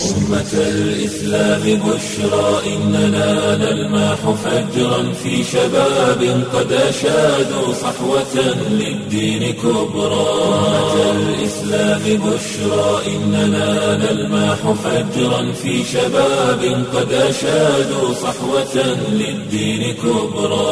أمة الإسلام بشرى إننا نلمح فجرا في شباب قد أشادوا صحوة للدين كبرى أمة الإسلام بشرى إننا نلمح فجرا في شباب قد أشادوا صحوة للدين كبرى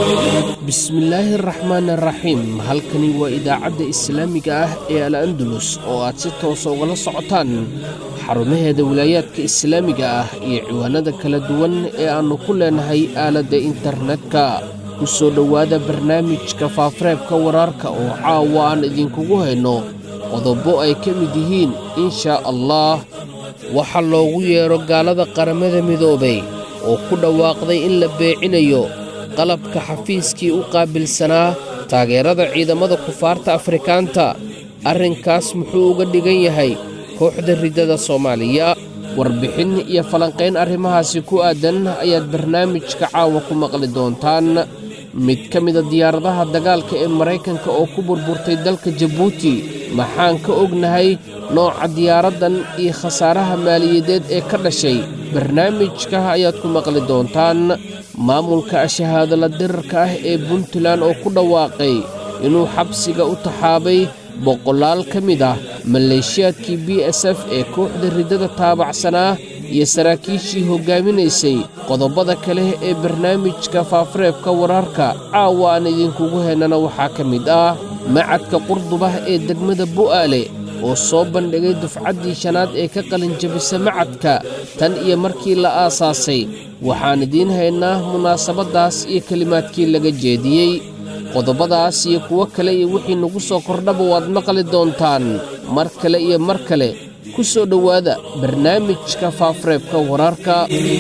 bismillaahi araxmaan araxiim halkani waa idaacadda islaamiga ah ee al andalus oo aad si toosa ugala socotaan xarumaheeda wilaayaadka islaamiga ah iyo ciwaanada kala duwan ee aannu ku leenahay aaladda internetka ku soo dhowaada barnaamijka faafareebka waraarka oo caawa aan idinkugu hayno qodobo ay ka mid yihiin inshaa allah waxaa loogu yeedho gaalada qaramada midoobay oo ku dhawaaqday in la beecinayo qalabka xafiiskii u qaabilsanaa taageerada ciidamada kufaarta afrikaanta arrinkaas muxuu uga dhigan yahay kooxda riddada soomaaliya warbixin iyo falanqayn arrimahaasi ku aadan ayaad barnaamijka caawa ku maqli doontaan mid ka mida diyaaradaha dagaalka ee maraykanka oo ku burburtay dalka jabuuti maxaan ka ognahay nooca diyaaraddan iyo khasaaraha maaliyadeed ee ka dhashay barnaamijka ayaad ku maqli doontaan maamulka shahaadala dirarka ah ee puntland oo ku dhawaaqay inuu xabsiga u taxaabay boqolaal ka mid ah maleeshiyaadkii b s f ee kooxda riddada taabacsanaa iyo saraakiishii hoggaaminaysay qodobada kale ee barnaamijka faafareebka wararka caawa aan idinkugu hennana waxaa ka mid ah macadka qurdubah ee degmada bu'aale oo soo bandhigay dufcaddii shanaad ee ka qalinjabisa macadka tan iyo markii la aasaasay waxaan idiin haynaa munaasabaddaas iyo kelimaadkii laga jeediyey qodobadaas iyo kuwo kale iyo wixii nagu soo kordhaba waad maqli doontaan mar kale iyo mar kale ku soo dhowaada barnaamijka faafareebka wararka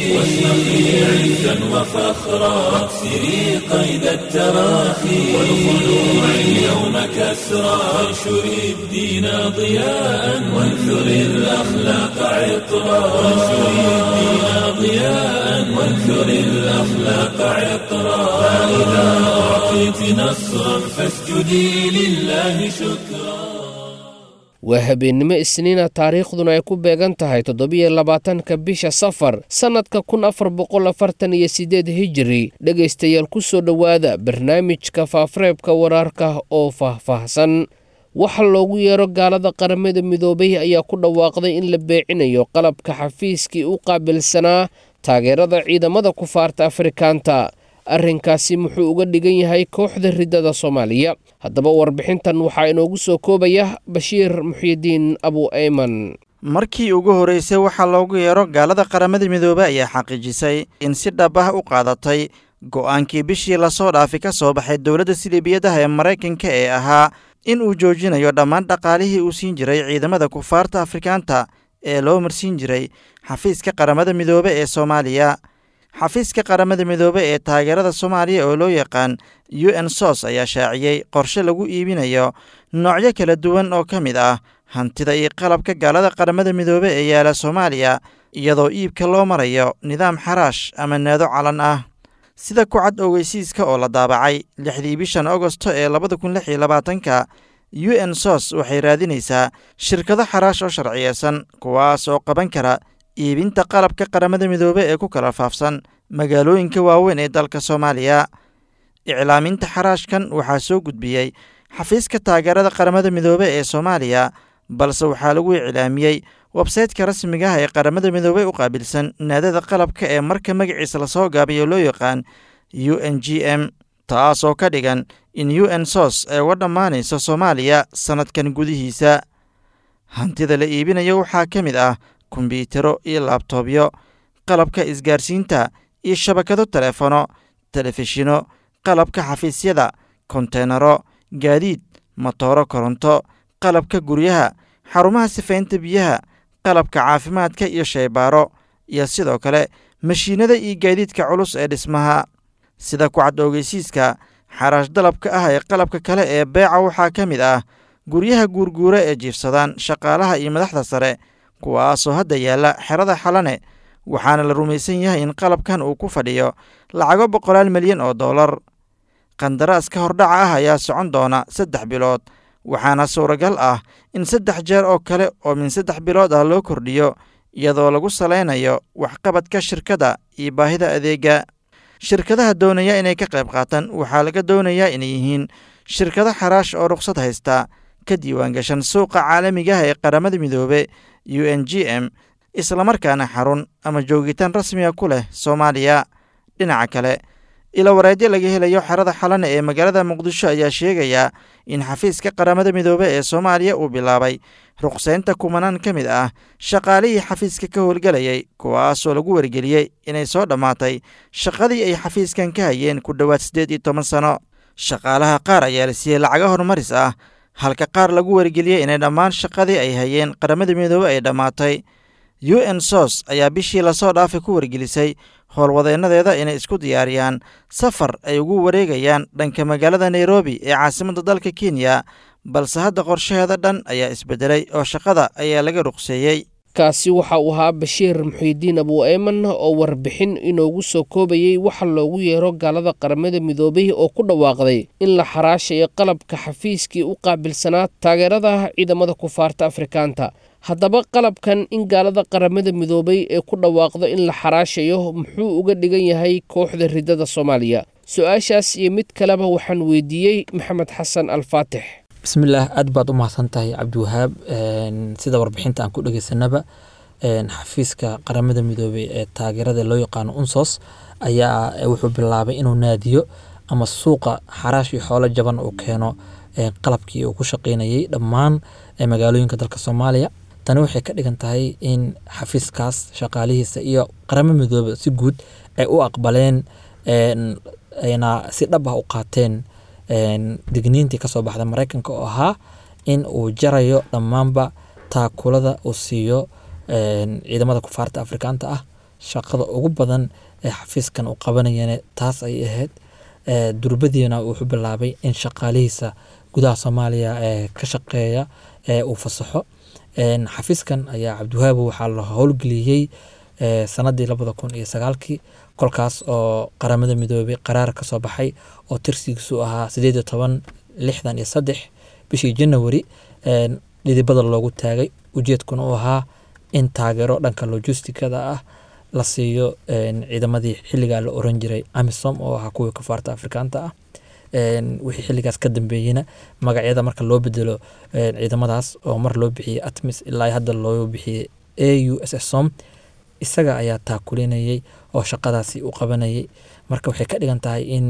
عزا وفخرا واكسري قيد التراخي والخلوع اليوم كسرا وانشري الدين ضياء وانثري الأخلاق عطرا وانشري الدين ضياء وانثري الأخلاق عطرا فإذا أعطيت نصرا فاسجدي لله شكرا waa habeennimo isniina taariikhduna ay ku beegan tahay toddobiyo labaatanka bisha safar sannadka kun afar boqol afartan iyo siddeed hijiri dhegaystayaal ku soo dhowaada barnaamijka faafareebka waraarka oo faahfaahsan waxa loogu yeedho gaalada qaramada midoobay ayaa ku dhawaaqday in la beecinayo qalabka xafiiskii u qaabilsanaa taageerada ciidamada kufaarta afrikaanta arrinkaasi muxuu uga dhigan yahay kooxda riddada soomaaliya haddaba warbixintan waxaa inoogu soo koobaya bashiir muxyidiin abu ayman markii ugu horreysay waxaa loogu yeedho gaalada qaramada midoobey ayaa xaqiijisay in si dhab ah u qaadatay go'aankii bishii lasoo dhaafi ka soo baxay dowladda silibiyadaha ee maraykanka ee ahaa in uu joojinayo dhammaan dhaqaalihii uu siin jiray ciidamada kufaarta afrikaanta ee loo marsiin jiray xafiiska qaramada midoobe ee soomaaliya xafiiska qaramada midoobe ee taageerada soomaaliya oo loo yaqaan u n sos ayaa shaaciyey qorshe lagu iibinayo noocyo kala duwan oo ka mid ah hantida iyo qalabka gaalada qaramada midoobe ee yaala soomaaliya iyadoo iibka loo marayo nidaam xaraash ama naado calan ah sida ku cad ogeysiiska oo la daabacay lixdii bishan agosto ee labada kun lix iyo labaatanka u n sos waxay raadinaysaa shirkado xaraash oo sharciyeysan kuwaas oo qaban kara iibinta qalabka qaramada midoobe ee ku kala faafsan magaalooyinka waaweyn ee dalka soomaaliya iclaaminta xaraashkan waxaa soo gudbiyey xafiiska taageerada qaramada midoobe ee soomaaliya balse waxaa lagu iclaamiyey websaytka rasmiga ah ee qaramada midoobey u qaabilsan naadada qalabka ee marka magaciisa lasoo gaabiyo loo yaqaan u n g m taasoo ka dhigan in u n sos ay uga dhammaanayso soomaaliya sannadkan gudihiisa hantida la iibinayo waxaa ka mid ah kombyutaro iyo laabtoobyo qalabka isgaarsiinta iyo shabakado telefono telefishino qalabka xafiisyada konteenaro gaadiid motooro koronto qalabka guryaha xarumaha sifaynta biyaha qalabka caafimaadka iyo shaybaaro iyo sidoo kale mashiinada iyo gaadiidka culus ee dhismaha sida ku cad ogeysiiska xaraash dalabka ah ee qalabka kale ee beeca waxaa ka mid ah guryaha guurguura ee jiifsadaan shaqaalaha iyo madaxda sare kuwaasoo hadda yaalla xerada xalane waxaana la rumaysan yahay in qalabkan uu ku fadhiyo lacago boqolaal milyan oo dollar qandaraaska hordhaca ah ayaa socon doona saddex bilood waxaana suuragal ah in saddex jeer oo kale oo min saddex bilood ah loo kordhiyo iyadoo lagu salaynayo waxqabadka shirkadda iyo baahida adeega shirkadaha doonaya inay ka qayb qaataan waxaa laga doonayaa inay yihiin shirkado xaraash oo rukhsad haysta ka diiwaangashan suuqa caalamiga ah ee qaramada midoobe u n g m islamarkaana xarun ama joogitaan rasmiga ku leh soomaaliya dhinaca kale ilo wareedyo laga helayo xerada xalane ee magaalada muqdisho ayaa sheegaya in xafiiska qaramada midoobe ee soomaaliya uu bilaabay ruqsaynta kumanaan ka mid ah shaqaalihii xafiiska ka howlgelayay kuwaasoo lagu wargeliyey inay soo dhammaatay shaqadii ay xafiiskan ka hayeen ku dhowaad siddeed iyo toban sano shaqaalaha qaar ayaa la siiyey lacago horumaris ah halka qaar lagu wargeliyey inay dhammaan shaqadii ay hayeen qaramada midoobe ay dhammaatay u n sos ayaa bishii lasoo dhaafay ku wargelisay howlwadeennadeeda inay isku diyaariyaan safar ay ugu wareegayaan dhanka magaalada nairobi ee caasimadda dalka kenya balse hadda qorshaheeda dhan ayaa isbedelay oo shaqada ayaa laga ruqseeyey kaasi waxa uu ahaa bashiir muxiidiin abu eeman oo warbixin inoogu soo koobayey waxa loogu yeero gaalada qaramada midoobay oo ku dhawaaqday in la xaraashayo qalabka xafiiskii u qaabilsanaa taageerada ciidamada kufaarta afrikaanta haddaba qalabkan in gaalada qaramada midoobay ee ku dhawaaqdo in la xaraashayo muxuu uga dhigan yahay kooxda ridada soomaaliya su-aashaas iyo mid kaleba waxaan weydiiyey maxamed xasan alfaatix bismillaah aad baad u mahadsan tahay cabdiwahaab sida warbixinta aan ku dhegeysanaba xafiiska qaramada midoobey ee taageerada loo yaqaano unsos ayaa wuxuu bilaabay inuu naadiyo ama suuqa xaraash iyo xoolo jaban uu keeno qalabkii uu ku shaqeynayay dhammaan magaalooyinka dalka soomaaliya tani waxay ka dhigan tahay in xafiiskaas shaqaalihiisa iyo qaramo midoobe si guud ay u aqbaleen ayna si dhab ah u qaateen digniintii kasoo baxda mareykanka oo ahaa in uu jarayo dhammaanba taakulada uu siiyo ciidamada kufaarta afrikaanta ah shaqada ugu badan ee xafiiskan uu qabanayana taas ay ahayd durbadiina wuxuu bilaabay in shaqaalihiisa gudaha soomaaliya ka shaqeeya uu fasaxo xafiiskan ayaa cabdiwahaabu waxaa la howlgeliyey sanadii labada kun iyo sagaalkii kolkaas oo qaramada midoobay qaraar kasoo baxay oo tirsigiisu ahaa sideed iyo toban lixdan iyo saddex bishii janawari dhidibada loogu taagay ujeedkuna uu ahaa in taageero dhanka logistikada ah la siiyo ciidamadii xilligaa la oran jiray amisom oo ahaa kuwii kafaarta afrikaanta ah wixii xilligaas ka dambeeyeyna magacyada marka loo bedelo ciidamadaas oo mar loo bixiyey atmis ilaa hadda loo bixiyey a u s s som isaga ayaa taakulinayay oo shaqadaasi u qabanayay marka waxay ka dhigan tahay in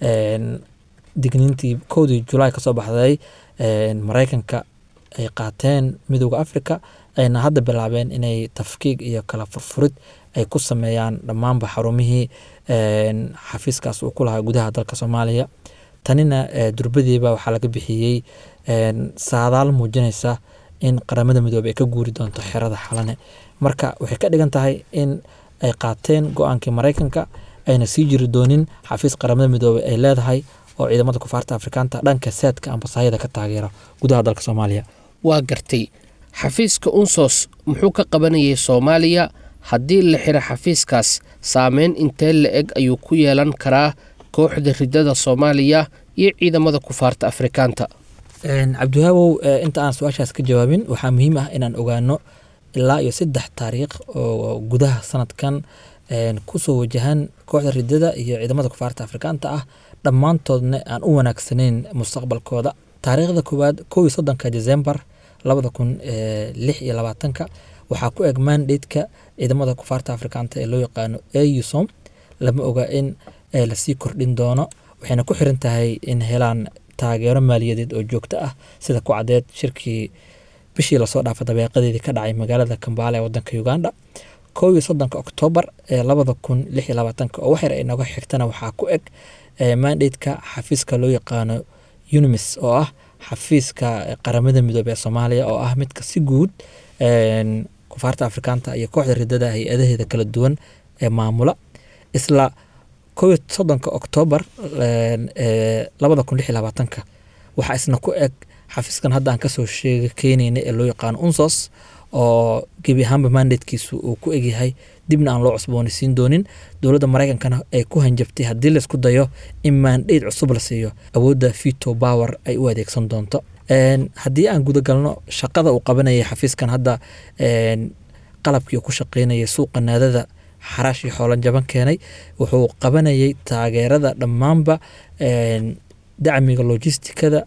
digniintii kowdii julaay kasoo baxday mareykanka ay qaateen midooda africa ayna hadda bilaabeen inay tafkiig iyo kala furfurid ay ku sameeyaan dhammaanba xarumihii xafiiskaas uu ku lahaa gudaha dalka soomaaliya tanina durbadiiba waxaa laga bixiyey saadaal muujinaysa in qaramada midoobey ay ka guuri doonto xerada xalane marka waxay ka dhigan tahay in ay qaateen go-aankii mareykanka ayna sii jiri doonin xafiis qaramada midoobey ay leedahay oo ciidamada kufaarta afrikaanta dhanka saadka ambasaayada ka taageera gudaha dalka soomaaliya waa gartay xafiiska unsos muxuu ka qabanayay soomaaliya haddii la xiro xafiiskaas saameyn intee la eg ayuu ku yeelan karaa kooxda ridada soomaaliya iyo ciidamada kufaarta afrikaanta cabdiwaabow inta aan su-aashaas ka jawaabin waxaa muhiim ah inaan ogaano ilaa iyo saddex taariikh oo gudaha sanadkan kusoo wajahan kooxda ridada iyo ciidamada kufaarta afrikaanta ah dhammaantoodna aan u wanaagsanayn mustaqbalkooda taariikhda koowaad kow iyo soddonka decembar labada kun lix iyo labaatanka waxaa ku eg mandateka ciidamada kufaarta afrikaanta ee loo yaqaano ausom lama oga in lasii kordhin doono waxayna ku xiran tahay in helaan taageero maaliyadeed oo joogto ah sida ku cadeed shirkii bishii lasoo dhaafa dabeeqadeedii ka dhacay magaalada kambaale ee wadanka uganda kow iyo soddonka oktoobar ee labada kun lix iyo labaatanka oo waxyar ay nooga xigtana waxaa ku eg mandateka xafiiska loo yaqaano unimis oo ah xafiiska qaramada midoobe ee soomaaliya oo ah midka si guud kufaarta afrikaanta iyo kooxda ridada hay-adaheeda kala duwan ee maamula isla kow iyo soddonka oktoobar labada kun lix iyo labaatanka waxaa isna ku eg xafiiskan hadda aan kasoo sheega keeneyna ee loo yaqaano unsos oo gebi ahaanba mandatekiisu uu ku egyahay dibna aan loo cusboonaysiin doonin dowladda mareykankana ay ku hanjabtay haddii laisku dayo in mandate cusub la siiyo awoodda vito power ay u adeegsan doonto haddii aan gudagalno shaqada uu qabanayay xafiiskan hadda qalabkii ku shaqeynayay suuqa naadada xaraash iyo xoolan jaban keenay wuxuu qabanayay taageerada dhammaanba dacmiga logistikada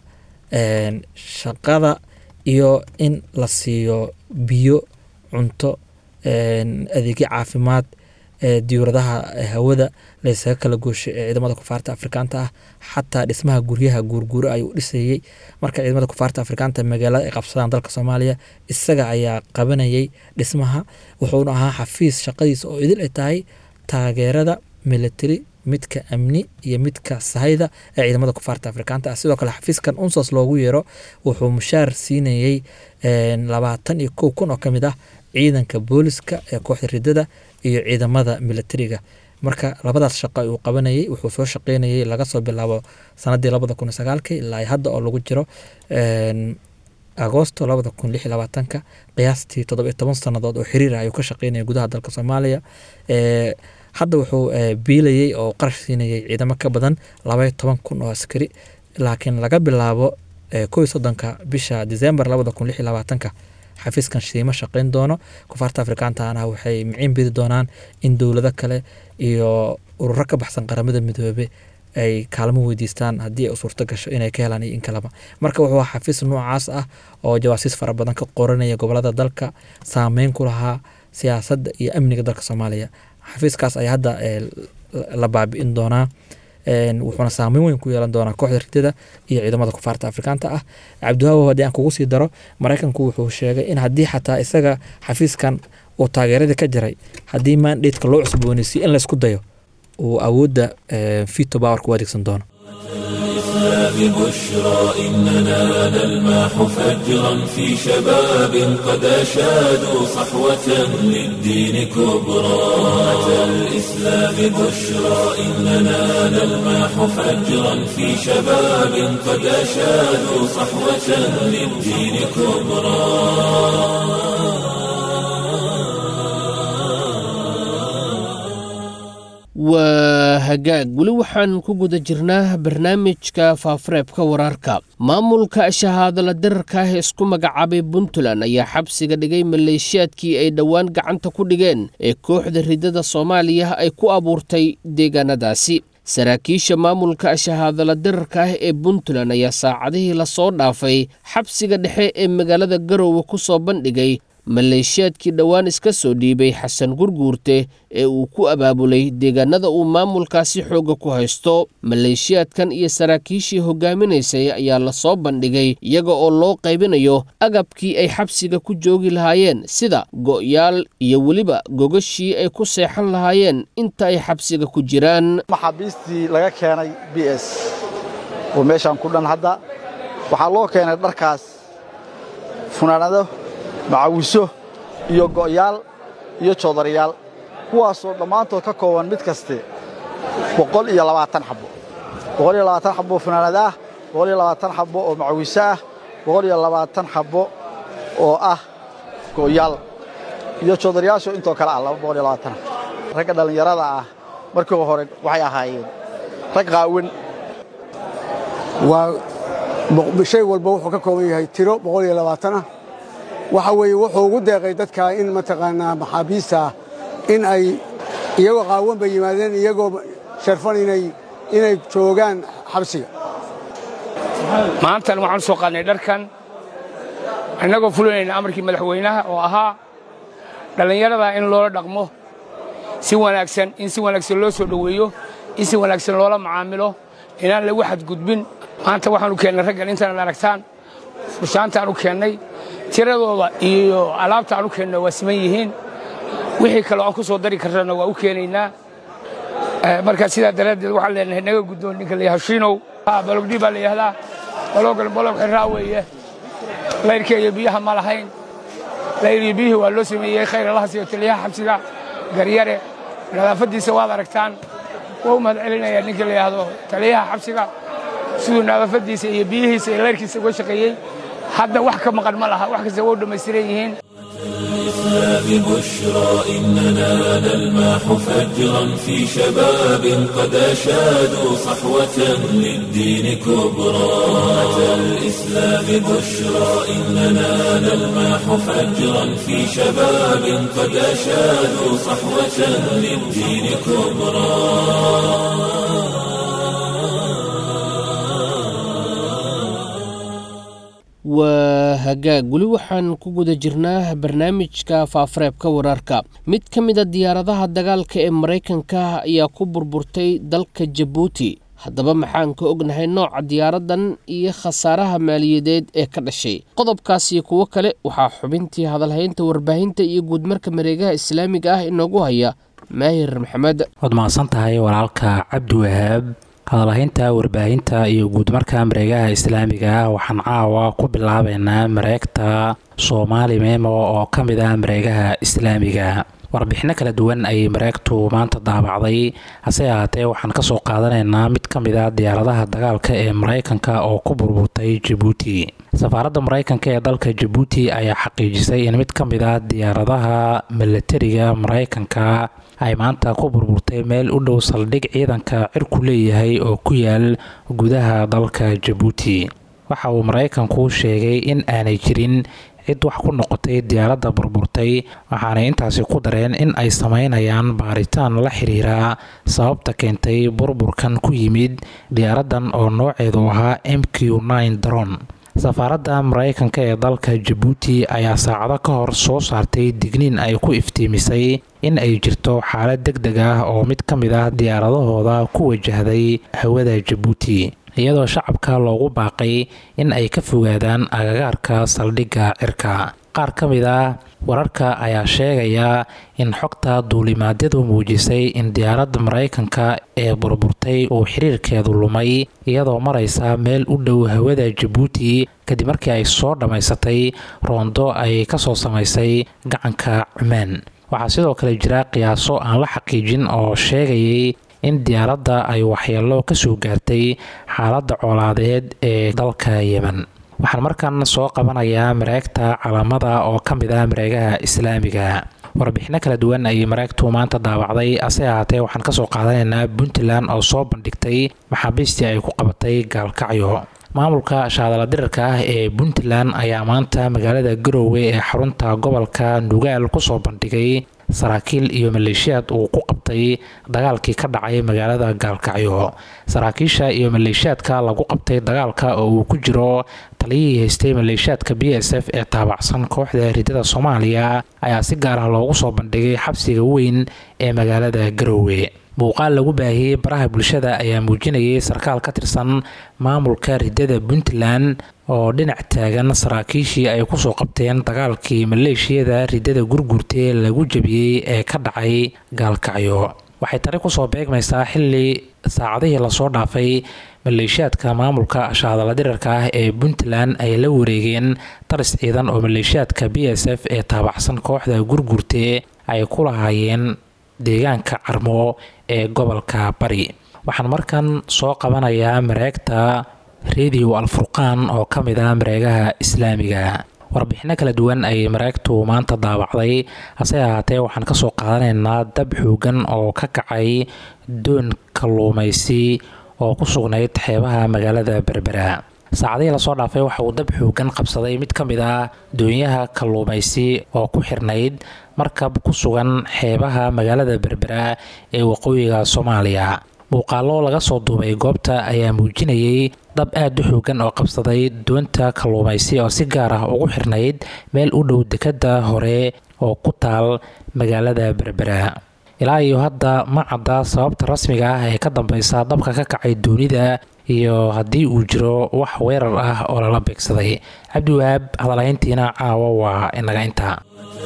shaqada iyo in la siiyo biyo cunto adeegyo caafimaad diyuuradaha hawada laysaga kala gooshay ee ciidamada kufaarta afrikaanta ah xataa dhismaha guryaha guurguuro ayuu dhisayey marka ciidamada kufaarta afrikaanta magaalada ay qabsadaan dalka soomaaliya isaga ayaa qabanayay dhismaha wuxuuna ahaa xafiis shaqadiisa oo idil ay tahay taageerada military midka amni iyo midka sahayda ee ciidamada kufaarta afrikaanta ah sidoo kale xafiiskan unsos loogu yeero wuxuu mushaar siinayey labaatan iyo kow kun oo ka mid ah ciidanka booliska ee kooxda ridada iyo ciidamada militariga marka labadaas shaqo ayuu qabanayay wuxuu soo shaqeynayay laga soo bilaabo sanadii labada kun sagaalki ilaa hadda oo lagu jiro agoosto labada kun lix labaatanka qiyaastii toddobiyo toban sannadood oo xiriir ayuu ka shaqeynaya gudaha dalka soomaaliya hadda wuxuu biilayey oo qarash siinayay ciidamo ka badan labaiyo toban kun oo askari laakiin laga bilaabo kow iyo soddonka bisha december labada kun lix iyo labaatanka xafiiskan shiimo shaqeyn doono kufaarta afrikaantana waxay miciin bidi doonaan in dowlado kale iyo ururo ka baxsan qaramada midoobe ay kaalmo weydiistaan haddii ay u suurto gasho inay ka helaan iyo in kaleba marka wuxuu xafiis noocaas ah oo jawaasiis fara badan ka qoranaya gobolada dalka saameyn ku lahaa siyaasadda iyo amniga dalka soomaaliya xafiiskaas ayaa hadda la baabi'in doonaa wuxuuna saameyn weyn ku yeelan doonaa kooxda ridada iyo ciidamada kufaarta afrikaanta ah cabdiwaabow haddii aan kugu sii daro maraykanku wuxuu sheegay in haddii xataa isaga xafiiskan uu taageeradii ka jiray haddii mandatka loo cusbooneysiyo in laysku dayo uu awoodda fito powerka u adeegsan doono الإسلام بشرى إننا نلمح فجرا في شباب قد أشادوا صحوة للدين كبرى أتى الإسلام بشرى إننا نلمح فجرا في شباب قد أشادوا صحوة للدين كبرى waa hagaag weli waxaan ku guda jirnaa barnaamijka faafareebka wararka maamulka shahaadala dirarka ah ee isku magacaabay puntland ayaa xabsiga dhigay maleeshiyaadkii ay dhowaan gacanta ku dhigeen ee kooxda ridada soomaaliya ay ku abuurtay deegaanadaasi saraakiisha maamulka shahaadala dirarka ah ee puntland ayaa saacadihii lasoo dhaafay xabsiga dhexe ee magaalada garoowe ku soo bandhigay maleeshiyaadkii dhowaan iska soo dhiibay xasan gurguurte ee uu ku abaabulay deegaanada uu maamulkaasi xoogga ku haysto maleeshiyaadkan iyo saraakiishii hogaaminaysay ayaa lasoo bandhigay iyaga oo loo qaybinayo agabkii ay xabsiga ku joogi lahaayeen sida go'yaal iyo weliba gogashii ay ku seexan lahaayeen inta ay xabsiga ku jiraan maxaabiistii laga keenay b s oo meeshaan ku dhan hadda waxaa loo keenay dharkaas funaanado macawiso iyo go'yaal iyo joodarayaal kuwaasoo dhammaantood ka kooban mid kaste boqol iyo labaatan xabbo boqol iyo labaatan xabbo funaanad ah boqol iyo labaatan xabbo oo macawiso ah boqol iyo labaatan xabbo oo ah go'yaal iyo joodarayaasho intoo kale ah laba boqol iyo labaatan ragga dhallinyarada ah markii hore waxay ahaayeen rag qaawan waa shay walba wuxuu ka kooban yahay tiro boqol iyo labaatan ah waxa weeye wuxuu ugu deeqay dadka in mataqaanaa maxaabiista ah in ay iyagoo qaawan bay yimaadeen iyagoo sharfan inay inay joogaan xabsiga maantan waxaan soo qaadnay dharkan innagoo fulinayna amarkii madaxweynaha oo ahaa dhallinyarada in loola dhaqmo si wanaagsan in si wanaagsan loo soo dhoweeyo in si wanaagsan loola macaamilo inaan lagu xadgudbin maanta waxaanu keennay raggan intaanad aragtaan fursaantaan u keennay tiradooda iyo alaabta aan u keenno waa siman yihiin wixii kaleo aan ku soo dari karrana waa u keenaynaa marka sidaa daraaddeed waxaan leenahay naga guddoon ninka la yidhaha shiinow balogdhi baa la yidhahdaa baloogan balog xirraa weeye layrka iyo biyaha ma lahayn layr iyo biyihii waa loo sameeyey khayr allaha siiyo taliyaha xabsiga garyare nadaafaddiisa waad aragtaan waa u mahad celinayaa ninka la yidhaahdo taliyaha xabsiga siduu nadaafaddiisa iyo biyihiisa iyo layrkiisa uga shaqeeyey hadda wax ka maqan ma laha wax kasta waa u dhammaystiran yihiin الإسلام بشرى إننا نلمح فجرا في شباب قد أشادوا صحوة للدين كبرى أمة الإسلام بشرى إننا نلمح فجرا في شباب قد أشادوا صحوة للدين كبرى waa hagaag weli waxaan ku guda jirnaa barnaamijka faafareebka wararka mid ka mid a diyaaradaha dagaalka ee maraykanka ayaa ku burburtay dalka jabuuti haddaba maxaan ka ognahay nooca diyaaradan iyo khasaaraha maaliyadeed ee ka dhashay qodobkaas iyo kuwo kale waxaa xubintii hadalhaynta warbaahinta iyo guudmarka mareegaha islaamiga ah inoogu haya maahir maxamed waad mahadsan tahay walaalka cabdiwahaab hadalhaynta warbaahinta iyo guudmarka mareegaha islaamiga ah waxaan caawa ku bilaabeynaa mareegta soomaali memo oo ka mid ah mareegaha islaamiga warbixino kala duwan ayay mareegtu maanta daabacday hase ahaatee waxaan kasoo qaadanaynaa mid ka mid ah diyaaradaha dagaalka ee maraykanka oo ku burburtay jabuuti safaaradda maraykanka ee dalka jabuuti ayaa xaqiijisay in mid ka mid ah diyaaradaha milatariga maraykanka ay maanta ku burburtay meel u dhow saldhig ciidanka cirku leeyahay oo ku yaal gudaha dalka jabuuti waxa uu maraykanku sheegay in aanay jirin cid wax ku noqotay diyaaradda burburtay waxaanay intaasi ku dareen in ay sameynayaan baaritaan la xiriira sababta keentay burburkan ku yimid diyaaraddan oo nooceedu ahaa m q dron safaaradda maraykanka ee dalka jabuuti ayaa saacado ka hor soo saartay digniin ay ku iftiimisay in ay jirto xaalad deg deg ah oo mid ka mid ah diyaaradahooda ku wajahday hawada jabuuti iyadoo shacabka loogu baaqay in ay ka fogaadaan agagaarka saldhigga cirka qaar ka mid ah wararka ayaa sheegaya in xogta duulimaadyadu muujisay in diyaaradda maraykanka ee burburtay uu xiriirkeedu lumay iyadoo maraysa meel u dhow hawada jabuuti kadib markii ay soo dhammaysatay roondo ay kasoo samaysay gacanka cumaan waxaa sidoo kale jira qiyaaso aan la xaqiijin oo sheegayay in diyaaradda ay waxyeelo kasoo gaartay xaaladda coolaadeed ee dalka yemen waxaan markan soo qabanayaa mareegta calaamada oo ka mid ah mareegaha islaamiga warbixino kala duwan ayay mareegtu maanta daawacday ase ahaatee waxaan kasoo qaadanaynaa puntland oo soo bandhigtay maxaabiistii ay ku qabatay gaalkacyo maamulka shaadala dirarka ah ee puntland ayaa maanta magaalada garoowe ee xarunta gobolka nugaal kusoo bandhigay saraakiil iyo maleeshiyaad uu ku qabtay dagaalkii ka dhacay magaalada gaalkacyo saraakiisha iyo maleeshiyaadka lagu qabtay dagaalka oo uu ku jiro taliyihii haystay maleeshiyaadka b s f ee taabacsan kooxda ridada soomaaliya ayaa si gaar ah loogu soo bandhigay xabsiga weyn ee magaalada garoowe muuqaal lagu baahiyey baraha bulshada ayaa muujinayay sarkaal ka tirsan maamulka ridada puntland oo dhinac taagan saraakiishii ay kusoo qabteen dagaalkii maleeshiyada ridada gurgurtee lagu jabiyey ee ka dhacay gaalkacyo waxay tani kusoo beegmaysaa xili saacadihii lasoo dhaafay maleeshiyaadka maamulka shaadala dirarka ah ee puntland ay la wareegeen taris ciidan oo maleeshiyaadka b s f ee taabacsan kooxda gurgurtee ay ku lahaayeen deegaanka carmo ee gobolka bari waxaan markan soo qabanayaa mareegta radio alfurqaan oo ka mid ah mareegaha islaamiga warbixino kala duwan ayay mareegtu maanta daawacday hase ahaatee waxaan kasoo qaadanaynaa dab xoogan oo ka kacay doon kalluumaysi oo ku sugnayd xeebaha magaalada berbera saacadihii lasoo dhaafay waxa uu dab xoogan qabsaday mid ka mid ah doonyaha kalluumaysi oo ku xirnayd markab ku sugan xeebaha magaalada berbera ee waqooyiga soomaaliya muuqaalo laga soo duubay goobta ayaa muujinayay dab aad u xoogan oo qabsaday doonta kalluumaysi oo si gaar ah ugu xirnayd meel u dhow dekadda hore oo ku taal magaalada berbera ilaa iyo hadda ma cadda sababta rasmiga ah ee ka dambeysa dabka ka kacay doonida iyo haddii uu jiro wax weerar ah oo lala beegsaday cabdiwahaab hadalhayntiina caawa waa inaga intaa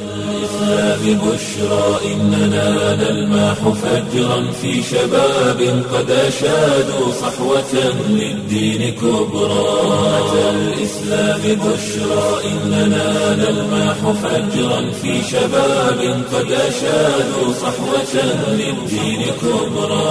الإسلام بشرى إننا نلمح فجرا في شباب قد أشادوا صحوة للدين كبرى أتى الإسلام بشرى إننا نلمح فجرا في شباب قد أشادوا صحوة للدين كبرى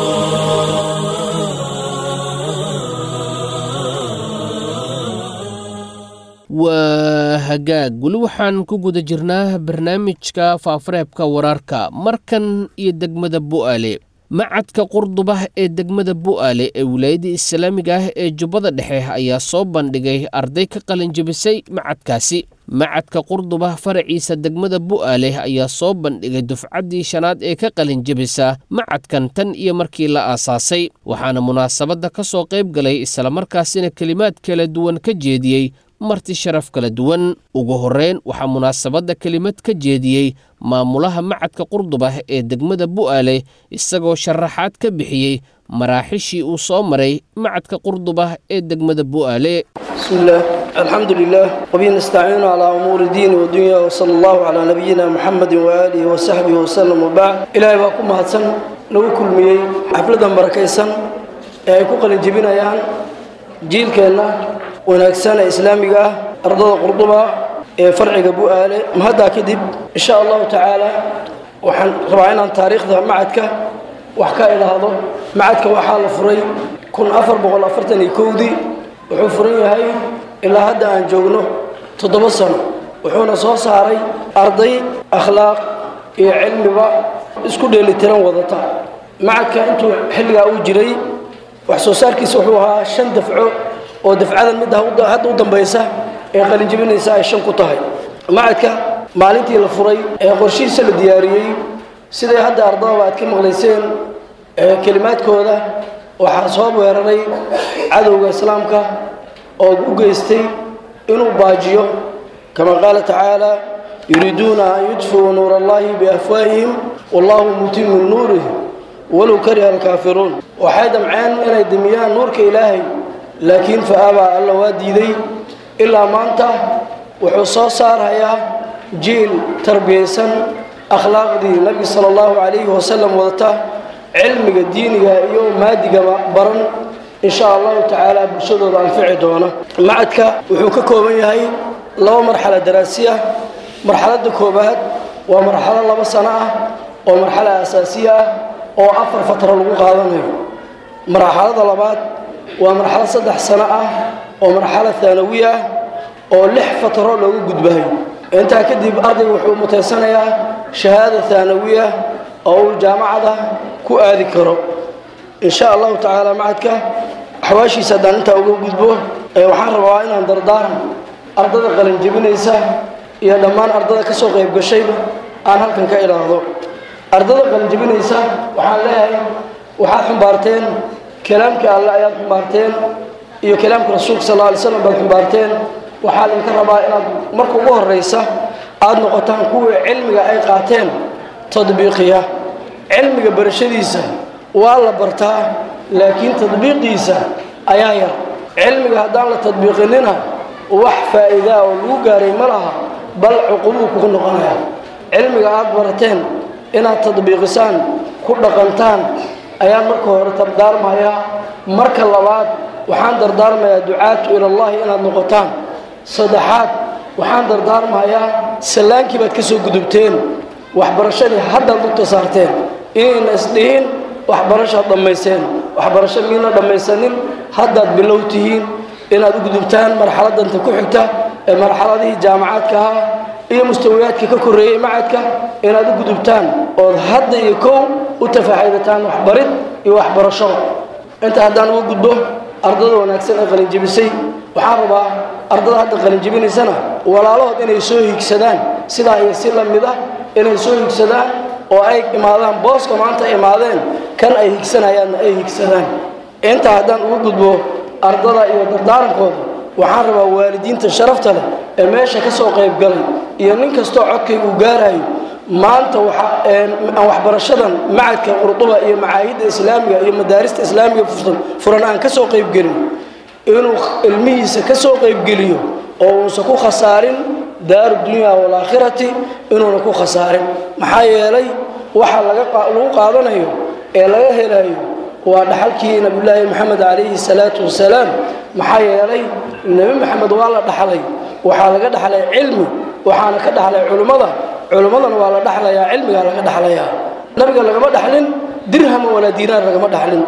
waa hagaag weli waxaan ku guda jirnaa barnaamijka faafareebka wararka markan iyo degmada bu'aale macadka qurdubah ee degmada bu'aale ee wilaayadda islaamiga ah ee jubbada dhexe ayaa soo bandhigay arday ka qalinjabisay macadkaasi macadka qurdubah faraciisa degmada bu'aale ayaa soo bandhigay dufcaddii shanaad ee ka qalinjabisa macadkan tan iyo markii la aasaasay waxaana munaasabadda ka soo qayb galay islamarkaasina kelimaad kala duwan ka jeediyey marti sharaf kala duwan ugu horreyn waxaa munaasabadda kelimad ka jeediyey maamulaha macadka qurdubah ee degmada bu'aale isagoo sharaxaad ka bixiyey maraaxishii uu soo maray macadka qurdubah ee degmada bu'aale بسم الله الحمد لله وبه نستعين على أمور الدين والدنيا وصلى الله على نبينا محمد وآله وصحبه وسلم وبعد إلهي باكم هاتسن لو كل مي حفلة بركيسن ay ku qalin jebinayaan jiilkeenna wanaagsan ee islaamiga ah ardada qurduba ee farciga bu'aale mahaddaa kadib insha allahu tacaala waxaan rabaa inaan taariikhda macadka wax ka idhaahdo macadka waxaa la furay kun afar boqol afartan iyo kowdii wuxuu furan yahay ilaa hadda aan joogno toddoba sano wuxuuna soo saaray arday akhlaaq iyo cilmiba isku dheelitiran wadata macadka intuu xilligaa uu jiray wax soo saarkiisa wuxuu ahaa shan dafco oo dafcadan midda hadda u dambaysa ee qalinjibinaysa ay shan ku tahay macadka maalintii la furay ee qorshihiisa la diyaariyey siday hadda ardadaba aad ka maqlayseen kelimaadkooda waxaa soo weeraray cadowga islaamka oo u geystay inuu baajiyo kama qaala tacaala yuriiduuna an yudfiuu nuur allahi biafwaahihim wallahu mutimu nuurih walow kariha alkaafiruun waxay damceen inay demiyaan nuurka ilaahay laakiin fa-abaa alla waa diiday ilaa maanta wuxuu soo saarhayaa jiil tarbiyaysan akhlaaqdii nabiga sala allahu calayhi wasalam wadata cilmiga diiniga iyo maadigaba baran insha allahu tacaala bulshadooda anfici doona macadka wuxuu ka kooban yahay laba marxalo daraasiya marxaladda koobaad waa marxalo laba sano ah oo marxalo asaasiya ah oo afar fatro lagu qaadanayo marxalada labaad waa marxalo saddex sano ah oo marxalo haanawi ah oo lix fatro loogu gudbayo intaa kadib ardayga wuxuu mutaysanayaa shahaada haanawiya oo uu jaamacada ku aadi karo insha allahu tacaala macadka axwaashiisa haddaan intaa uga gudbo waxaan rabaa inaan dardaaran ardada qalinjebinaysa iyo dhammaan ardada ka soo qayb gashayba aan halkan ka idhaahdo ardada qalinjebinaysa waxaan leeyahay waxaad xumbaarteen kalaamka alle ayaad xumbaarteen iyo kalaamka rasuulka sal alla alay slam baad xumbaarteen waxaa laydinka rabaa inaad marka ugu horraysa aada noqotaan kuwii cilmiga ay qaateen tadbiiqiya cilmiga barashadiisa waa la bartaa laakiin tadbiiqiisa ayaa yar cilmiga haddaan la tadbiiqinina wax faa'iidaa oo lagu gaaray ma laha bal cuqubuu kugu noqonaya cilmiga aada barateen inaad tadbiiqisaan ku dhaqantaan ayaan marka hore dardaarmayaa marka labaad waxaan dardaarmayaa ducaatu ilallahi inaad noqotaan saddexaad waxaan dardaarmayaa sallaankii baad ka soo gudubteen waxbarashadii haddaad lugta saarteen inayna isdhihin waxbarashaad dhammayseen waxbarasho miina dhammaysanin haddaad bilow tihiin inaad u gudubtaan marxaladanta ku xigta ee marxaladihii jaamacaadka ahaa iyo mustawiyaadka ka korreeyey macadka inaad u gudubtaan ood hadda iyo kow u tafaaxidataan waxbarid iyo waxbarashada inta haddaan uga gudbo ardada wanaagsan ee qalinjebisay waxaan rabaa ardada hadda qalinjebinaysana walaalahood inay soo higsadaan sidaa iyo si la mid ah inay soo higsadaan oo ay imaadaan booska maanta imaadeen kan ay higsanayaanna ay higsadaan intaa haddaan uga gudbo ardada iyo dardaarankooda waxaan rabaa waalidiinta sharafta leh ee meesha ka soo qayb galay iyo nin kastoo codkay uu gaarayo maanta aan waxbarashadan macadka qurduba iyo macaahidda islaamiga iyo madaarista islaamiga furan aan ka soo qaybgelin inuu ilmihiisa ka soo qaybgeliyo oo uusan ku khasaarin daaru dunya waalaakhirati inuuna ku khasaarin maxaa yeelay waxa lagu qaadanayo ee laga helayo waa dhaxalkii nabiyulaahi maxamed calayhi salaatu wasalaam maxaa yeelay nebi maxamed waa la dhaxlay waxaa laga dhaxlay cilmi waxaana ka dhaxlay culimmada culimmadana waa la dhaxlayaa cilmigaa laga dhaxlayaa nabiga lagama dhaxlin dirhama walaa diinaar lagama dhaxlin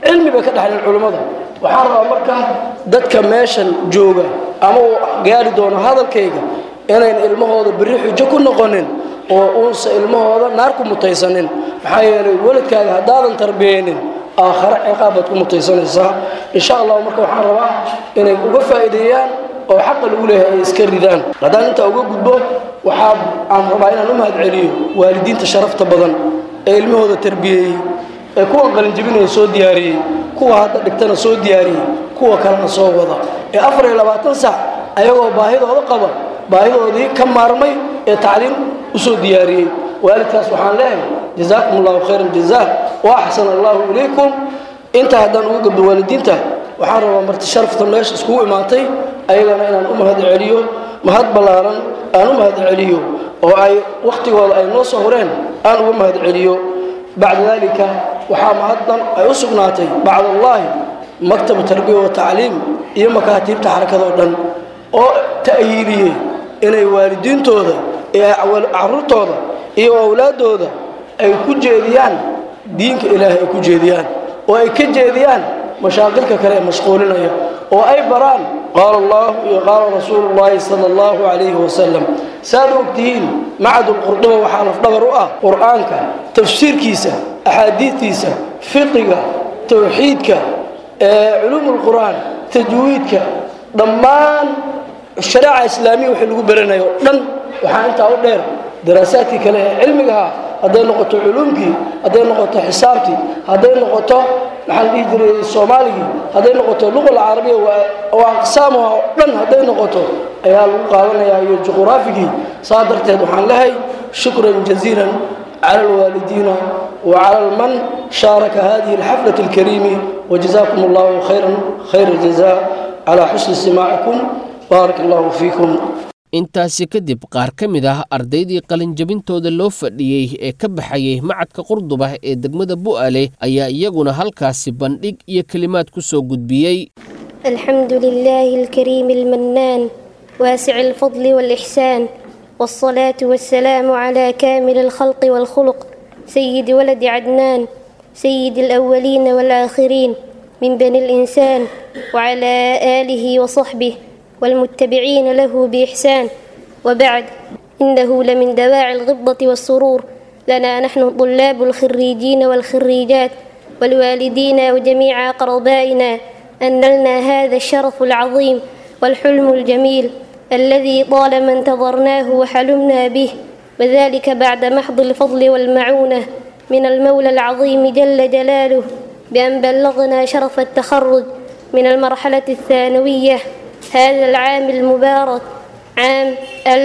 cilmi bay ka dhexleen culummada waxaan rabaa marka dadka meeshan jooga ama uu gaari doono hadalkayga inayn ilmahooda berri xujo ku noqonin oo uunsa ilmahooda naar ku mutaysanin maxaa yeelay weladkaaga haddaadan tarbiyeynin aakhare ciqaab baad ku mutaysanaysaa insha allah marka waxaan rabaa inay uga faa'iideeyaan oo xaqa lagu leeyahay ay iska ridaan haddaan intaa uga gudbo waxaa aan rabaa inaan u mahad celiyo waalidiinta sharafta badan ee ilmahooda tarbiyeeyey ee kuwan qalinjibinaya soo diyaariyey kuwa hadda dhigtana soo diyaariyey kuwa kalena soo wada ee afar iyo labaatan sac ayagoo baahidooda qaba baahidoodii ka maarmay ee tacliim u soo diyaariyey waalidkaas waxaan leeyahay jazaakum allahu khayran jazaa wa axsana allahu ilaykum intaa haddaan uga gabdo waalidiinta waxaan rabaa marti sharafta meesha iskugu imaatay ayagana inaan u mahad celiyo mahad ballaaran aan u mahad celiyo oo ay wakhtigooda ay noo soo horeen aan uga mahad celiyo bacda dalika waxaa mahaddan ay u sugnaatay bacdallaahi maktab tarbiya wa tacliim iyo makaatiibta xarakadoo dhan oo ta'yiiliyey inay waalidiintooda iyo caruurtooda iyo awlaaddooda ay ku jeediyaan diinka ilaahay ay ku jeediyaan oo ay ka jeediyaan mashaaqilka kale ee mashquulinaya oo ay baraan qaala allahu iyo qaala rasuulu llaahi sala allahu calayhi wasalam saad ogtihiin macadulqurduba waxaa lafdhabar u ah qur'aanka tafsiirkiisa axaadiidtiisa fiqiga towxiidka culuumulqur'aan tajwiidka dhammaan shareeca islaamiya wixii lagu baranayo o dhan waxaa intaa u dheer daraasaadkii kale ee cilmigaha hadday noqoto culuumkii hadday noqoto xisaabtii hadday noqoto maxaa la dhihi jiray soomaaligii hadday noqoto luqa alcarabiya oo aqsaamuha oo dhan hadday noqoto ayaa lagu qaadanayaa iyo juquraafigii saa darteed waxaan lehay shukran jaziilan cala alwaalidiina wa cala man shaaraka hadihi alxaflati alkariimi wajazaakum allahu khayran khayra jazaa calaa xusni istimaacikum baarak allahu fiikum intaasi kadib qaar ka mid ah ardaydii qalinjabintooda loo fadhiyey ee ka baxayay macadka qurduba ee degmada bu'aale ayaa iyaguna halkaasi bandhig iyo kelimaad ku soo gudbiyey الحمد لله الكريم المنان واسع الفضل والإحسان والصلاة والسلام على كامل الخلق والخلق سيد ولد عدنان سيد الأولين والآخرين من بني الإنسان وعلى آله وصحبه والمتبعين له بإحسان وبعد إنه لمن دواعي الغبطة والسرور لنا نحن طلاب الخريجين والخريجات والوالدين وجميع أقربائنا أن لنا هذا الشرف العظيم والحلم الجميل الذي طالما انتظرناه وحلمنا به وذلك بعد محض الفضل والمعونة من المولى العظيم جل جلاله بأن بلغنا شرف التخرج من المرحلة الثانوية هذا العام المبارك عام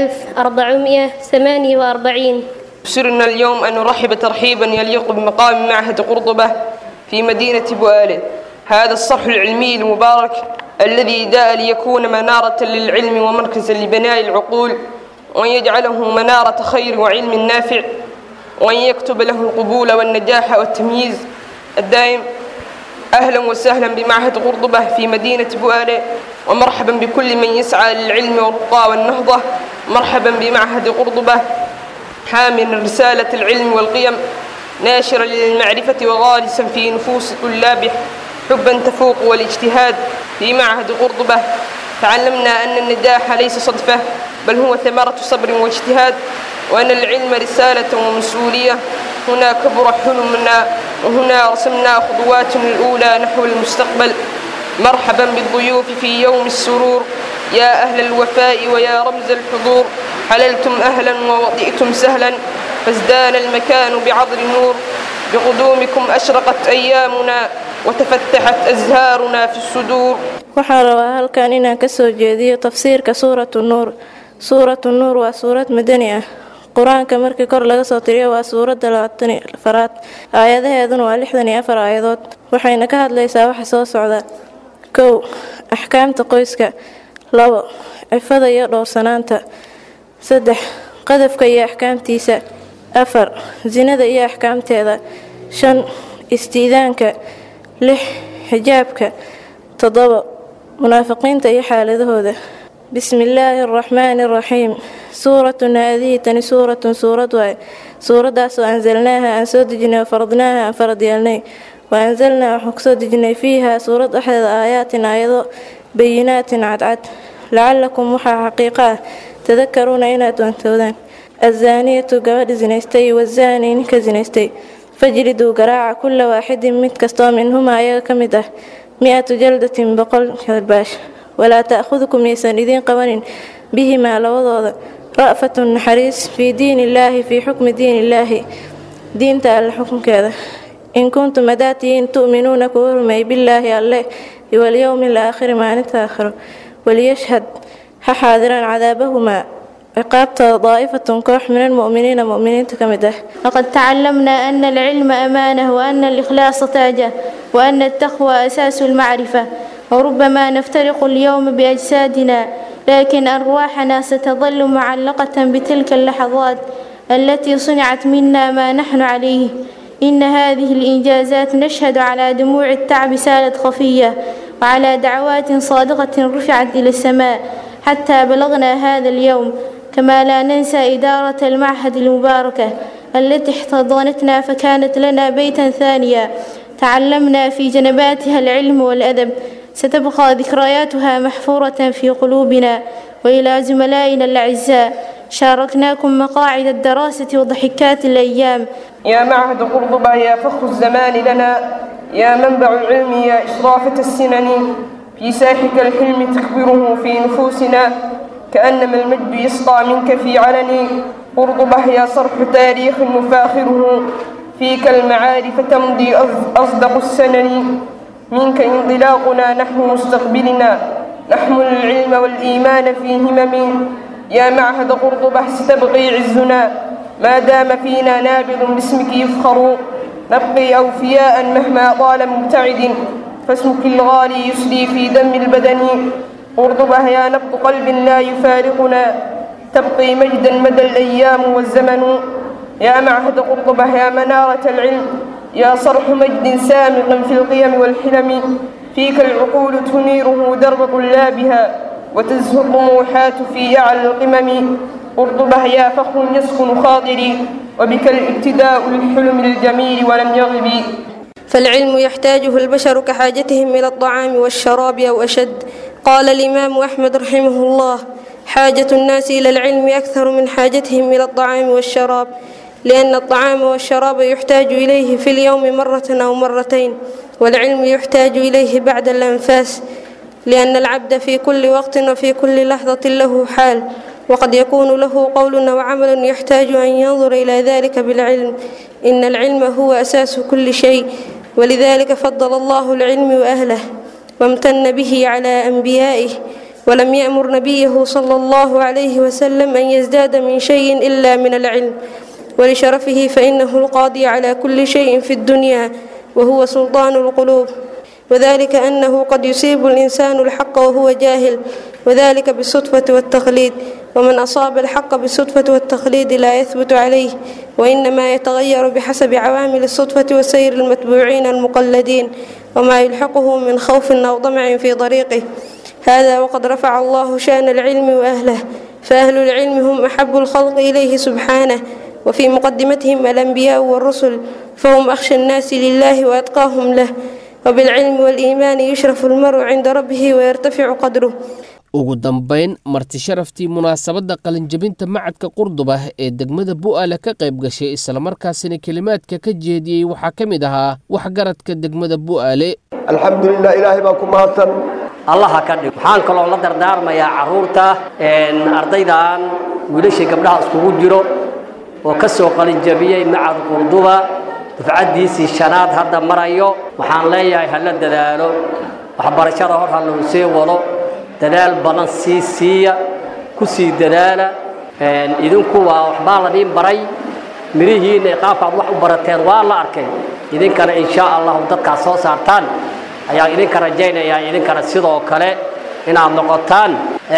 1448 يسرنا اليوم أن نرحب ترحيبا يليق بمقام معهد قرطبة في مدينة بؤال هذا الصرح العلمي المبارك الذي جاء ليكون منارة للعلم ومركزا لبناء العقول وأن يجعله منارة خير وعلم نافع وأن يكتب له القبول والنجاح والتمييز الدائم أهلا وسهلا بمعهد قرطبة في مدينة بؤال ومرحبا بكل من يسعى للعلم والرقى والنهضة مرحبا بمعهد قرطبة حامل رسالة العلم والقيم ناشرا للمعرفة وغارسا في نفوس طلابه حبا تفوق والاجتهاد في معهد قرطبة تعلمنا أن النجاح ليس صدفة بل هو ثمرة صبر واجتهاد وأن العلم رسالة ومسؤولية هنا كبر حلمنا وهنا رسمنا خطواتنا الأولى نحو المستقبل مرحبا بالضيوف في يوم السرور يا أهل الوفاء ويا رمز الحضور حللتم أهلا ووطئتم سهلا فازدان المكان بعضر نور بقدومكم أشرقت أيامنا وتفتحت أزهارنا في الصدور waxaan rabaa halkan inaan ka soo jeediyo tafsiirka suuratu nuur suuratu nuur waa suurad madani ah qur-aanka markii kor laga soo tiriyo waa suuradda labaatan afaraad aayadaheeduna waa lixdan iyo afar aayadood waxayna ka hadlaysaa waxa soo socda kow axkaamta qoyska labo cifada iyo dhowrsanaanta saddex qadafka iyo axkaamtiisa afar sinada iyo axkaamteeda shan istiidaanka lix xijaabka toddobo munaafiqiinta iyo xaaladahooda bismi illaahi araxmaani araxiim suuratun haadihi tani suuratun suurad waay suuraddaasoo ansalnaaha aan soo dejinay oo faradnaaha aan farad yeelnay waanzalnaa waxaan kusoo dejinay fiihaa suurad dhexdeeda aayaatin aayado bayinaatin cadcad lacalakum waxaa xaqiiqa ah tadakaruuna inaad doontoodaan azaaniyatu gabadha sinaystay wazaani ninka sinaystay fajriduu garaaca kulla waaxidin mid kastoo minhumaa ayaga ka mid ah mi-atu jaldatin boqol kalbaash walaa ta'khudukum yaysan idiin qabanin bihimaa labadooda ra'fatun naxariis fii diin illaahi fii xukmi diin illaahi diinta alle xukunkeeda in kuntum hadaatiin tu'minuuna kuwa rumeey billaahi alle walyowmi alaakhiri maalinta aakhiro waliyashhad ha xaadiraan cadaabahumaa ciqaabtooda daa'ifatun koox min almu'miniina mu'miniinta ka mid ah لقد تعلمنا أن العلم أمانة وأن الإخلاص تاجة وأن التقوى أساس المعرفة وربما نفترق اليوم بأجسادنا لكن أرواحنا ستظل معلقة بتلك اللحظات التي صنعت منا ما نحن عليه إن هذه الإنجازات نشهد على دموع التعب سالت خفية وعلى دعوات صادقة رفعت إلى السماء حتى بلغنا هذا اليوم كما لا ننسى إدارة المعهد المباركة التي احتضنتنا فكانت لنا بيتا ثانيا تعلمنا في جنباتها العلم والأدب ستبقى ذكرياتها محفورة في قلوبنا وإلى زملائنا الأعزاء شاركناكم مقاعد الدراسة وضحكات الأيام يا معهد قرطبة يا فخر الزمان لنا يا منبع العلم يا إشرافة السنن في ساحك الحلم تكبره في نفوسنا كأنما المجد يسطع منك في علني قرطبة يا صرح تاريخ مفاخره فيك المعارف تمضي أصدق السنن منك انطلاقنا نحو مستقبلنا نحمل العلم والإيمان في همم يا معهد قرطبة ستبقي عزنا ما دام فينا نابض باسمك يفخر نبقي أوفياء مهما طال مبتعد فاسمك الغالي يسري في دم البدن قرطبة يا نبض قلب لا يفارقنا تبقي مجدا مدى الأيام والزمن يا معهد قرطبة يا منارة العلم يا صرح مجد سامق في القيم والحلم فيك العقول تنيره درب طلابها وتزهو الطموحات في أعلى القمم قرطبة يا فخر يسكن خاطري وبك الابتداء للحلم الجميل ولم يغب فالعلم يحتاجه البشر كحاجتهم إلى الطعام والشراب أو أشد قال الإمام أحمد رحمه الله حاجة الناس إلى العلم أكثر من حاجتهم إلى الطعام والشراب لأن الطعام والشراب يحتاج إليه في اليوم مرة أو مرتين والعلم يحتاج إليه بعد الأنفاس لأن العبد في كل وقت وفي كل لحظة له حال وقد يكون له قول أو عمل يحتاج أن ينظر إلى ذلك بالعلم إن العلم هو أساس كل شيء ولذلك فضل الله العلم وأهله وامتن به على أنبيائه ولم يأمر نبيه صلى الله عليه وسلم أن يزداد من شيء إلا من العلم ولشرفه فإنه القاضي على كل شيء في الدنيا وهو سلطان القلوب وذلك أنه قد يصيب الإنسان الحق وهو جاهل وذلك بالصدفة والتقليد ومن أصاب الحق بالصدفة والتقليد لا يثبت عليه وإنما يتغير بحسب عوامل الصدفة وسير المتبوعين المقلدين وما يلحقه من خوف أو طمع في طريقه هذا وقد رفع الله شأن العلم وأهله فأهل العلم هم أحب الخلق إليه سبحانه وفي مقدمتهم الأنبياء والرسل فهم أخشى الناس لله وأتقاهم له وبالعلم والإيمان يشرف المرء عند ربه ويرتفع قدره ugu dambayn marti sharaftii munaasabadda qalinjabinta macadka qurduba ee degmada bu'aale ka qayb gashay islamarkaasina kelimaadka ka jeediyey waxaa ka mid ahaa waxgaradka degmada bu'aale alxamdulilah ilaahay baa ku mahadsan allaha ka dhig waxaan kaloo la dardaarmayaa carruurta ardaydan wiilashii gabdhaha iskugu jiro oo ka soo qalinjabiyey macad qurduba dufcaddiisii shanaad hadda marayo waxaan leeyahay hala dadaalo waxbarashada hor ha lagu sii wado dadaal badan sii siiya ku sii dadaala idinku waa waxbaa la dhiin baray mirihiinna qaabkaad wax u barateen waa la arkay idinkana inshaa allahu dadkaad soo saartaan ayaan idinka rajaynayaa idinkana sidoo kale inaad noqotaan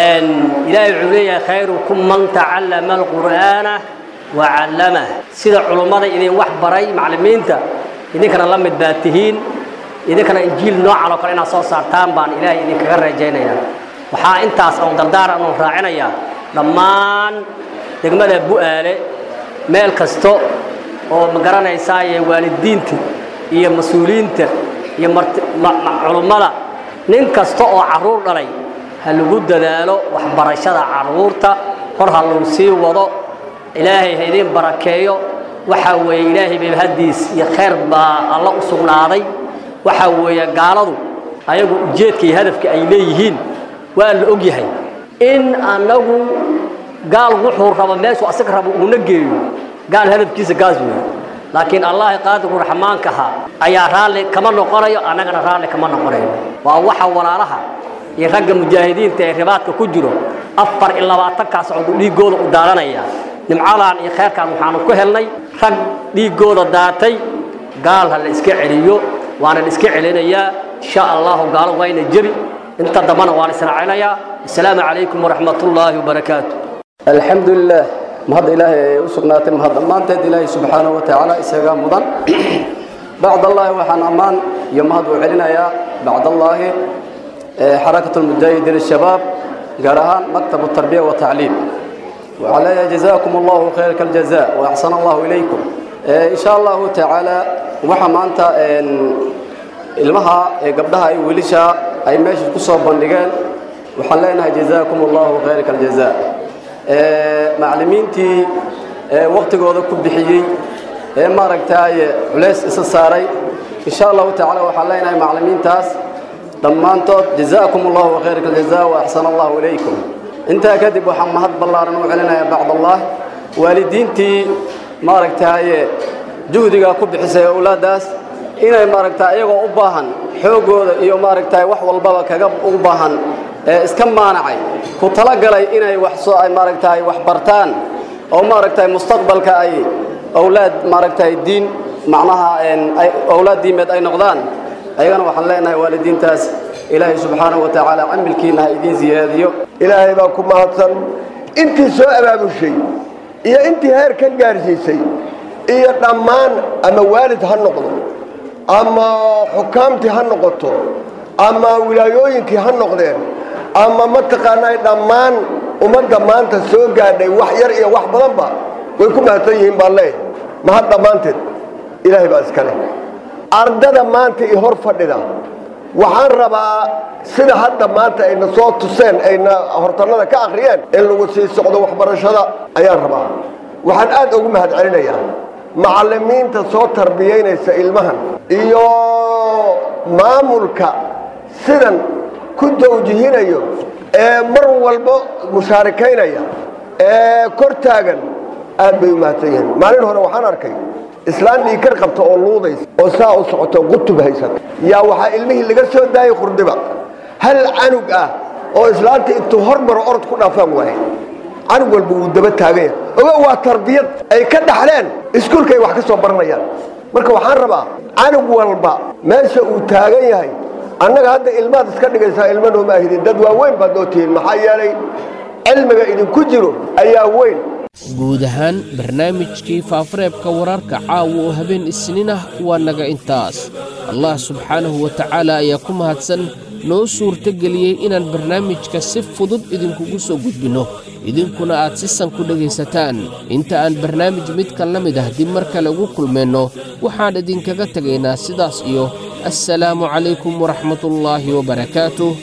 ilaahay wuxuu leeyahay khayrukum man tacallama alqur'aana wacallamah sida culummada idin wax baray macallimiinta idinkana la mid baad tihiin idinkana injiil noocan oo kale inaad soo saartaan baan ilaahay idinkaga rajaynayaa waxaa intaas oon dardaaran oon raacinayaa dhammaan degmada bu'aale meel kasto oo ma garanaysaaye waalidiinta iyo mas-uuliyiinta iyo culummada nin kasta oo carruur dhalay ha lagu dadaalo waxbarashada carruurta hor ha lagu sii wado ilaahay ha idiin barakeeyo waxaa weeye ilaahay bay haddiis iyo khayr baa alla u sugnaaday waxaa weeye gaaladu ayagu ujeedka iyo hadafka ay leeyihiin waa la og yahay in annagu gaal wuxuu rabo meeshuu asaga rabo uuna geeyo gaal hadafkiisa gaas weeye laakiin allahi qaadiru raxmaankaha ayaa raalli kama noqonayo annagana raalli kama noqonayo waa waxa walaalaha iyo ragga mujaahidiinta ee ribaadka ku jiro afar iyo labaatankaa socdu dhiiggooda u daadanaya nimcadan iyo khayrkan waxaanu ku helnay rag dhiiggooda daatay gaal ha la iska celiyo waana la iska celinayaa insha allahu gaalo wayna jebi inta dambana waan israacinayaa assalaamu calaykum waraxmatullaahi wabarakaatu alxamdu lilah mahad ilaahay ay u sugnaatay mahad dhammaanteed ilaahay subxaanahu wa tacaala isagaa mudan bacdallaahi waxaan ammaan iyo mahad u celinayaa bacdallaahi xarakat lmujaahidiin shabaab gaar ahaan maktab tarbiya wa tacliim waxaan leeyahay jazaakum allahu khayrka aljaza wa axsana allahu ilaykum insha allahu tacaala waxa maanta ilmaha gabdhaha iyo wiilisha ay meesha ku soo bandhigeen waxaan leenahay jazaakum allahu khayrka aljaza macallimiintii waktigooda ku bixiyey ee maaragtaaye culays isa saaray insha allahu tacaala waxaan leenahay macallimiintaas dhammaantood jazaakum allahu khayrka aljaza wa axsana allahu ilaykum intaa kadib waxaan mahad ballaaran u celinayaa bacdallah waalidiintii maaragtaaye juhdiga ku bixisay awlaaddaas inay maaragtaa iyagoo u baahan xooggooda iyo maaragtaa wax walbaba kaga u baahan ee iska maanacay ku talagalay inay wax soo ay maaragtaa wax bartaan oo maaragtaa mustaqbalka ay awlaad maaragtaa diin macnaha ay awlaad diimeed ay noqdaan ayagana waxaan leenahay waalidiintaas ilaahay subxaanahu wa tacaala camilkiina ha idiin siyaadiyo ilaahay baa ku mahadsan intii soo abaabushay iyo intii heer ka gaarsiisay iyo dhammaan ama waalid ha noqdo ama xukaamtii ha noqoto ama wilaayooyinkii ha noqdeen ama mataqaanaa dhammaan ummadda maanta soo gaadhay wax yar iyo wax badanba way ku mahadsan yihiin baan leeyahay mahad dhammaanteed ilaahay baa iska leh ardada maanta i hor fadhida waxaan rabaa sida hadda maanta ayna soo tuseen ayna hortannada ka akhriyeen in lagu sii socdo waxbarashada ayaan rabaa waxaan aad ugu mahad celinayaa macallimiinta soo tarbiyaynaysa ilmahan iyo maamulka sidan ku dawjihinayo ee mar walba mushaarikaynaya ee kor taagan aad bay u mahadsan yihiin maalin hore waxaan arkay islaan dhiikar qabta oo luudaysa oo saa u socoto qutub haysata yaa waxaa ilmihii laga soo daayay qurdiba hal canug ah oo islaanta intuu hormaro orod ku dhaafaan waaye canug walba wuu daba taagan yahay ogo waa tarbiyad ay ka dhaxleen iskuulkay wax ka soo baranayaan marka waxaan rabaa canug walba meesha uu taagan yahay annaga hadda ilmaad iska dhigaysaa ilma nooma ahidin dad waaweyn baad noo tihiin maxaa yeelay cilmiga idinku jiro ayaa weyn guud ahaan barnaamijkii faafareebka wararka caawa oo habeen isniin ah waa naga intaas allah subxaanahu wa tacaala ayaa ku mahadsan noo suurtogeliyey inaan barnaamijka si fudud idinkugu soo gudbinno idinkuna aad si san ku dhegaysataan inta aan barnaamij midkan la mid ah dib mar kale ugu kulmayno waxaan idinkaga tegaynaa sidaas iyo assalaamu calaykum waraxmatullaahi wabarakaatuh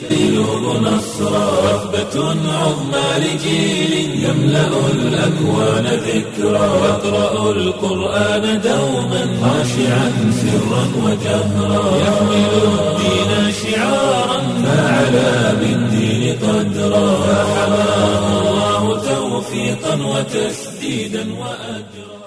رهبة عظمى لجيل يملأ الأكوان ذكرى يقرأ القرآن دوما خاشعا سرا وجهرا يحمل الدين شعارا فعلى بالدين قدرا فحماه الله توفيقا وتسديدا وأجرا